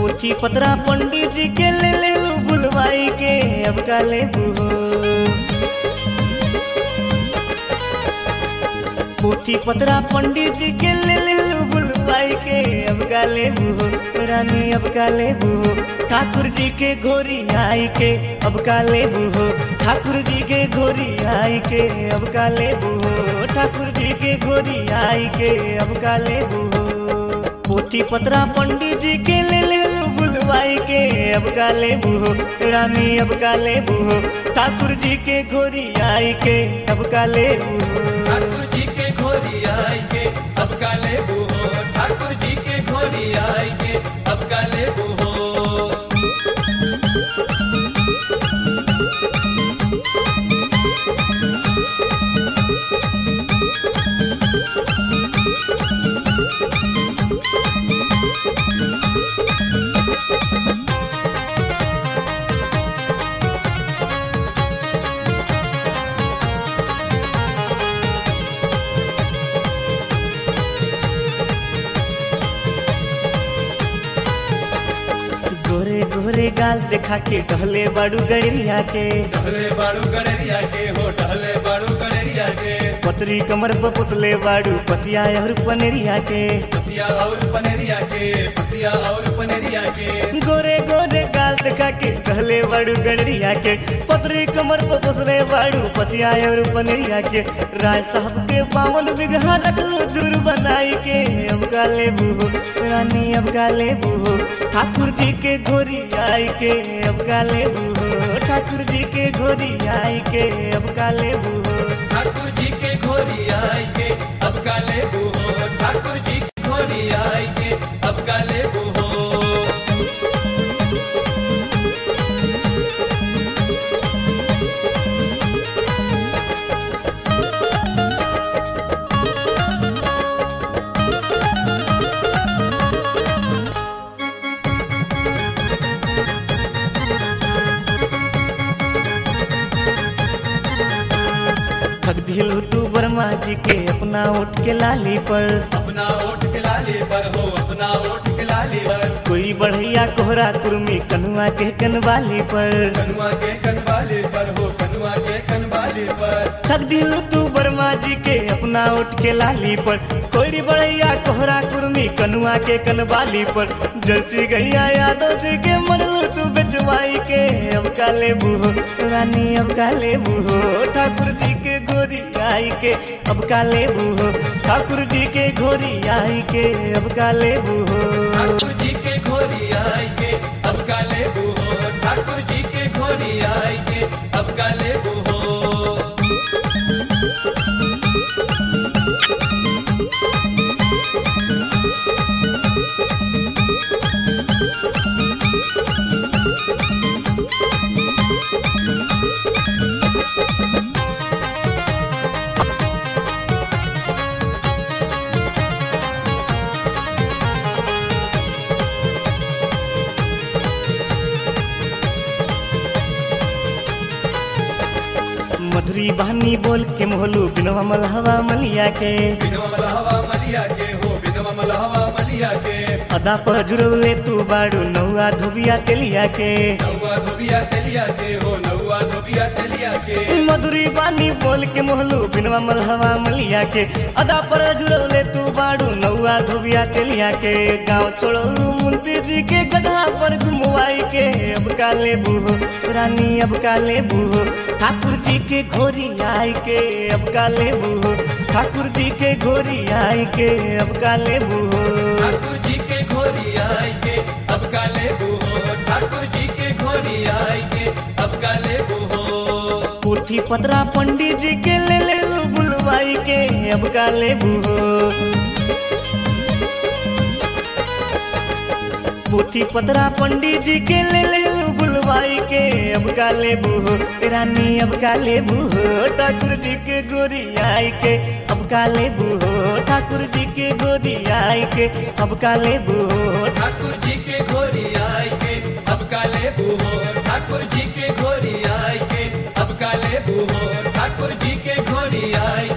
पोथी पतरा पंडित जी के ले ले बुलवाई के अब का ले हो पोथी पतरा पंडित जी के ले ले बुलवाई के अब का ले हो रानी अब का ले हो ठाकुर जी के घोरी आई के अब का ले हो ठाकुर जी के घोरी आई के अब का ले हो ठाकुर जी के घोरी आई के अब का ले हो पोथी पतरा पंडित जी के ले ले बुलवाई के अब का ले हो रानी अब का ले हो ठाकुर जी के घोरी आई के अब का ले हो ठाकुर जी के घोरी आई के अब का ले हो ठाकुर जी के घोरी आई के अब का ले हो गोरे गोरे गाल देखा के टहले बाड़ू गड़िया के टहले बाड़ू गड़रिया के हो टहले बाड़ू गड़रिया के पतरी कमर पर पुतले बाड़ू पतिया और पनेरिया के पतिया और पनेरिया के पतिया और पनेरिया के गोरे गोरे गाल देखा के टहले बाड़ू गड़िया के पतरी कमर पर पुतले बाड़ू पतिया और पनेरिया के राय साहब के बावन बिगहा रखल दूर बनाई के अब का ले बूहो रानी अब का ले बूहो ठाकुर जी के घोरी आई के अब का ले बूहो ठाकुर जी के घोरी आई के अब का ले बूहो ठाकुर जी के घोरी आई के अब का ले हो ठाकुर जी के घोरी आई के अब का ले हो ठग दिलू तू वर्मा जी के अपना उठ के लाली पर अपना ओठ के लाली पर हो अपना ओठ के लाली पर कोई बढ़िया कोहरा कुर्मी कनुआ के कनवाली पर कनुआ के कनवाली पर हो कनुआ के कनवाली पर ठग दिलू तू वर्मा जी के अपना उठ के लाली पर कोई बढ़िया कोहरा कुर्मी कनुआ के कनवाली पर जलती गैया यादव जी के मरलू तू बेचवाई के अब का ले बूहो रानी अब का ले बूहो ठाकुर जी के गोरी आई के अब का ले बूहो ठाकुर जी के घोरी आई के अब का ले बूहो ठाकुर जी के घोरी आई के अब का ले हो ठाकुर जी के घोरी आई के अब का ले हो मधुरी बहनी बोल के मोहलू बिनवा मलहवा मलिया के बिनवा मलहवा मलिया के हो बिनवा मलहवा मलिया के अदा पर जुड़वले तू बाड़ू नौआ धोबिया तेलिया के नौवा धोबिया तेलिया के हो नौवा धोबिया तेलिया के मधुरी बानी बोल के मोहलू बिनवा मलहवा मलिया के अदा पर जुड़वले तू बाड़ू नौआ धोबिया तेलिया के गाँव छोड़लू मुंशी जी के गधा पर घुमवाई के अब का ले बूहो रानी अब का ले बूहो ठाकुर जी के घोरी आई के अब का ले बूहो ठाकुर जी के घोरी आई के अब का ले बूहो ठाकुर जी के घोरी आई के अब का ले हो ठाकुर जी के घोरी आई के अब का ले हो पोथी पतरा पंडित जी के ले ले बुलवाई के अब का ले बूहो पोथी पतरा पंडित जी के ले ले बुलवाई के अब का ले बूहो रानी अब का ले बूहो ठाकुर जी के गोरी आई के अब का ले बूहो ठाकुर जी के गोरी आई के अब का ले बूहो ठाकुर जी के घोरी आई के अब का ले हो ठाकुर जी के घोरी आई के अब का ले हो ठाकुर जी के घोरी आई